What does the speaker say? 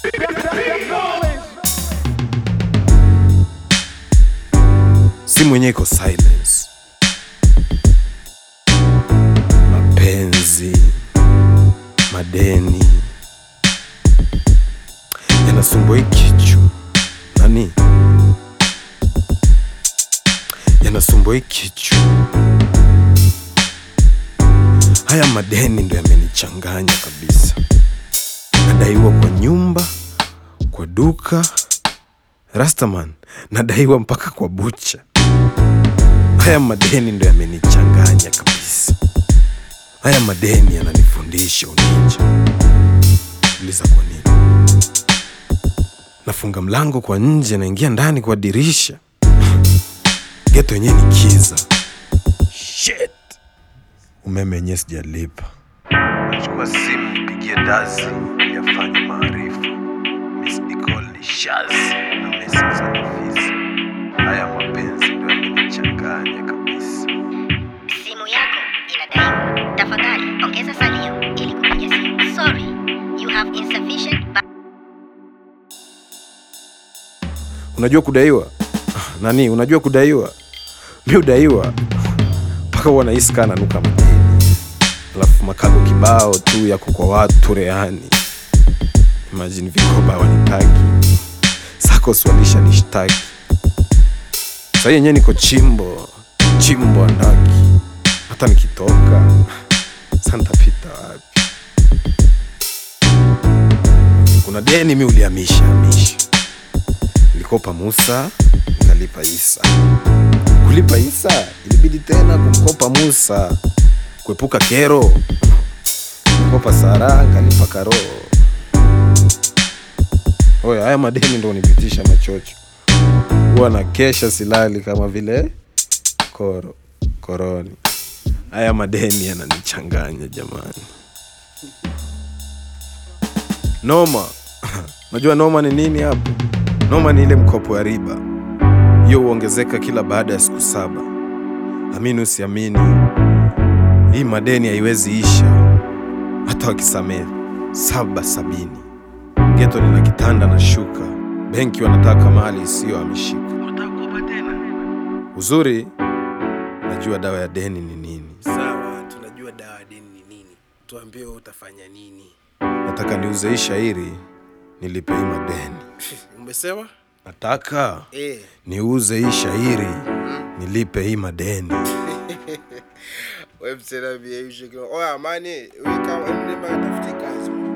simu yenyewe iko silence. Mapenzi, madeni yanasumbua hii kichwa nani, yanasumbua hii kichwa. Haya madeni ndo yamenichanganya kabisa. Nadaiwa kwa nyumba, kwa duka, Rastaman, nadaiwa mpaka kwa bucha. Haya madeni ndo yamenichanganya kabisa. Haya madeni yananifundisha uninja. Uliza kwa nini? Nafunga mlango kwa nje, naingia ndani kwa dirisha. Geto yenyewe ni kiza. Shit. Umeme wenyewe sijalipa. Nachukua simu nipigie Dazi yafanye maarifa. Miss Nicole ni shazi na message za Nafisi. Haya mapenzi ndo yamenichanganya kabisa. Simu yako inadaiwa. Tafadhali ongeza salio ili kupiga simu. Sorry, you have insufficient ba- Unajua kudaiwa Ah, nani? Unajua kudaiwa? Mi udaiwa mpaka huwa nahisi kaa nanuka madeni, alafu makago kibao tu yako kwa watu reani. Imagine vikoba wanitaki sakos walisha nishtaki sahii yenyewe niko chimbo chimbo andaki, hata nikitoka sa ntapita wapi? Kuna deni mi uliamisha amisha nilikopa Musa nikalipa Isa. Kulipa Isa ilibidi tena kumkopa Musa kuepuka kero. Nilikopa Sara nikalipa Karo. Oya, haya madeni ndo unipitisha machocho, huwa na kesha silali kama vile koro koroni. Haya madeni yananichanganya jamani, noma. Najua noma ni nini hapo? Noma ni ile mkopo ya riba, hiyo huongezeka kila baada ya siku saba. Amini usiamini, hii madeni haiwezi isha hata wakisamehe saba sabini. Geto nina kitanda na shuka, benki wanataka mali isiyohamishika. Uzuri najua dawa ya deni ni nini. Sawa, tunajua dawa ya deni ni nini. Tuambie wewe utafanya nini? Nataka niuze hii shairi nilipe hii madeni. Umesema? Nataka Eh. niuze hii shairi nilipe hii madeni. Wewe msela bia hiyo. Oya mani, wewe kama mlima tafuti kazi.